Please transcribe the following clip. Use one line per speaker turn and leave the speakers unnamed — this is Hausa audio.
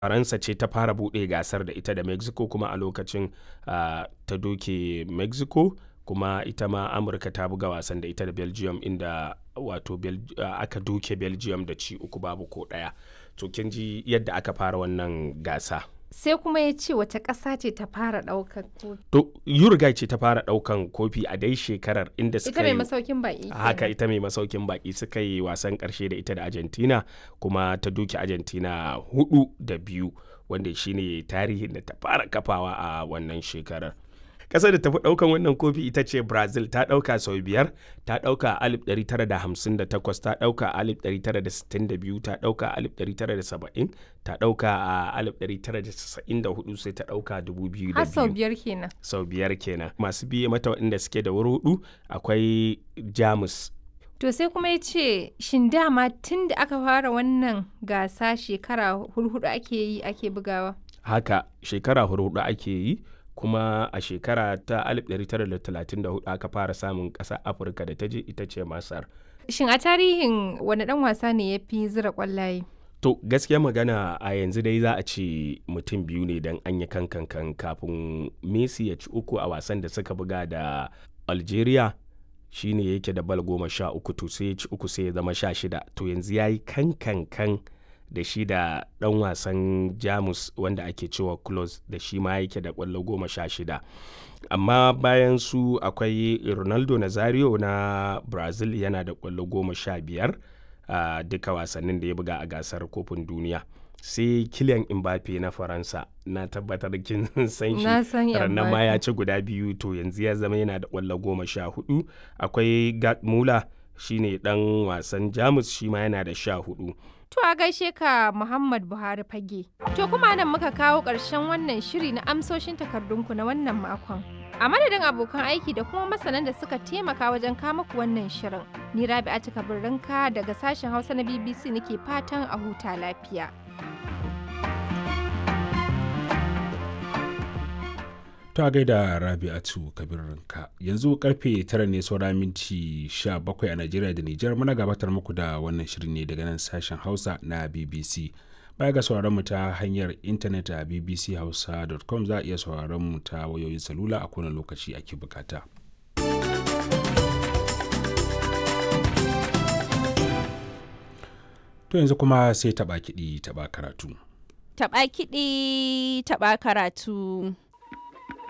faransa ce ta fara buɗe gasar da ita da mexico kuma a lokacin uh, ta doke mexico kuma ita ma amurka ta buga wasan da ita da belgium inda wato uh, aka doke belgium da ci uku babu ko ɗaya to kin ji yadda aka fara wannan gasa
sai kuma ya ce wace ƙasa ce ta fara ɗaukar kofi.
To Uruguay ce ta fara ɗaukan kofi a dai shekarar inda suka
Ita mai masaukin baƙi.
Haka ita mai masaukin baƙi suka yi wasan ƙarshe da ita da Argentina kuma ta duki Argentina hudu da biyu wanda shine tarihin da ta fara kafawa a wannan shekarar. kasar da tafi daukan wannan kofi ita ce brazil ta dauka sau biyar ta dauka a 1958 ta dauka a 1962 ta dauka a 1970 ta dauka a 1994 sai ta dauka 2002
har sau biyar kenan
sau biyar kenan masu biye mata waɗanda suke da wuri hudu akwai jamus
To sai kuma ya ce, shin dama tun da aka fara wannan gasa shekara hurhudu ake yi ake bugawa?
Haka shekara hurhudu ake yi, kuma a shekara ta 1934 aka fara samun ƙasa afirka da ta je ita ce masar
shin a tarihin wani ɗan wasa ne ya fi zira ƙwallaye
to gaskiya magana a yanzu dai za a ce mutum biyu ne don an yi kankan kafin messi ya ci uku a wasan da suka buga da algeria shine yake da bal goma sha uku to sai ya ci uku sai ya zama sha shida to yanzu ya yi kankan da shi da ɗan wasan jamus wanda ake cewa close da shi ma yake da kwallo goma sha shida amma bayan su akwai ronaldo nazario na brazil yana da kwallo goma sha biyar a duka wasannin da ya buga a gasar kofin duniya sai kilian mbappe na faransa na tabbatar kin san shi ranar ma ya ci guda biyu to yanzu ya zama yana da kwallo goma sha hudu akwai gat mula shine dan wasan jamus shi ma yana da sha hudu
To a gaishe ka Muhammad Buhari fage. To kuma nan muka kawo ƙarshen wannan shiri na amsoshin takardunku na wannan makon. A madadin abokan aiki da kuma masanan da suka taimaka wajen kama ku wannan shirin. Ni Rabi'a Kabirrinka daga sashen Hausa na BBC nake fatan a huta lafiya.
ta gaida rabi'atu kabirinka yanzu karfe tara ne saura minti 17 a najeriya da nijar muna gabatar muku da wannan shirin ne daga nan sashen hausa na bbc baya ga sauraron mu ta hanyar intanet a bbchausa.com za a iya sauraron mu ta wayoyin salula a kowane lokaci ake bukata to yanzu kuma sai taba kiɗi taba karatu
taba kiɗi taba karatu